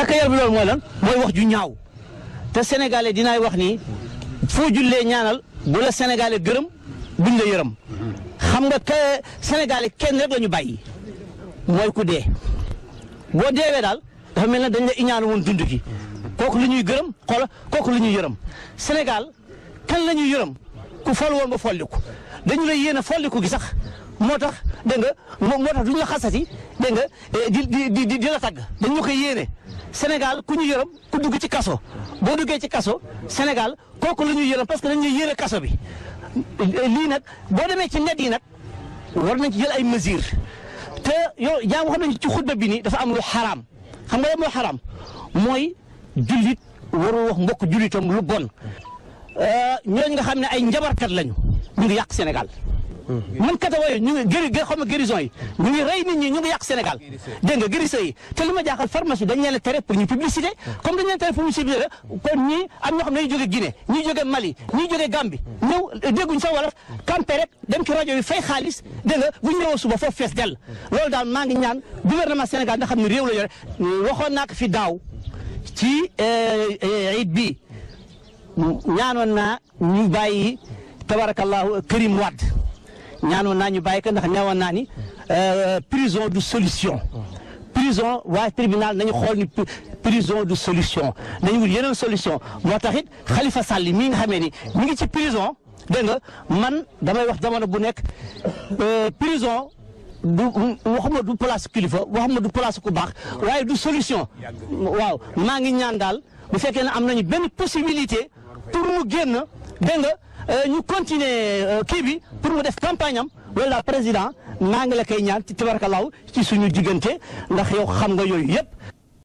ñàkk yar bi loolu mooy lan mooy wax ju ñaaw te sénégalais dinaay wax ni foo jullee ñaanal bu la sénégalais gërëm buñ la yërëm xam nga que sénégalais kenn rek la ñu bàyyi mooy ku dee boo deewee daal dafa mel ne dañ la iñaanu woon dund gi kooku lu ñuy gërëm xoola kooku lu ñuy yërëm Sénégal kan la ñuy yërëm ku fol woon ba folliku dañu lay yéene folliku gi sax moo tax dégg nga moo moo tax duñu la xasati dégg nga di di di di di la tagg dañu la koy yéene Sénégal ku ñu yërëm ku dugg ci kaso boo duggee ci kaso Sénégal kooku la ñuy yërëm parce que dañu lay yéene kaso bi lii nag boo demee ci net yi nag war nañ ci jël ay mesures te yow yaa wax nañu ci xutba bi nii dafa am lu xaraam xam nga moo xaraam mooy jullit warul wax mbokk jullitam lu bon ñooñu nga xam ne ay njabarkat lañu ñu ngi yàq Sénégal man kata wooyu ñu ngi gëri xam nga guérison yi ñu ngi rey nit ñi ñu ngi yàq Sénégal dégg nga guérison yi te li ma jaaxal pharmacie dañ leen a tere pour ñu publicité comme dañ leen tere pour ñu publicité kon ñii am ñoo xam ne dañuy jóge Guinée ñii jóge Mali ñii jóge Gambie ñëw dégguñ sa wolof campé rek dem ci rajo yi fay xaalis dégg nga bu ñu ñëwoon suba foofu fees dell loolu daal maa ngi ñaan gouvernement Sénégal nga xam ne réew la yore waxoon naa ko fi daaw ci it bi ñaanoon naa ñu bàyyi tabarakallahu Karim Wade ñaanoon naa ñu bàyyi ko ndax neewoon naa ni prison du solution prison waa tribunal nañu xool ni prison du solution nañu wut yeneen solution moo tax it Khalifa Sall mii nga xamee ni mi ngi ci prison dégg nga man damay wax jamono bu nekk prison du waxuma du place kilifa waxuma du place ku baax waaye du solution waaw maa ngi ñaan daal bu fekkee ne am nañu benn possibilité pour mu génn dégg nga ñu continuer kii bi pour mu def campagne am loolu daal président maa ngi la koy ñaan ci tabarakallaahu ci suñu diggante ndax yow xam nga yooyu yëpp